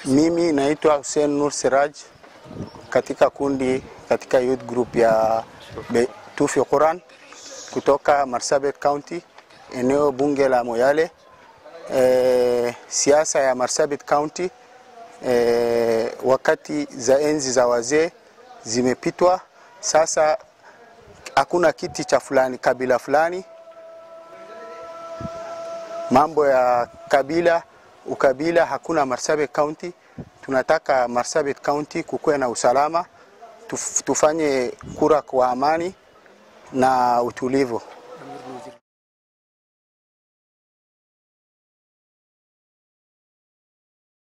Mimi naitwa Hussein Nur Siraj katika kundi katika youth group ya Be- Tufi Quran kutoka Marsabit County, eneo bunge la Moyale. E, siasa ya Marsabit County e, wakati za enzi za wazee zimepitwa. Sasa hakuna kiti cha fulani kabila fulani, mambo ya kabila ukabila hakuna Marsabit County. Tunataka Marsabit County kukuwe na usalama, tuf, tufanye kura kwa amani na utulivu.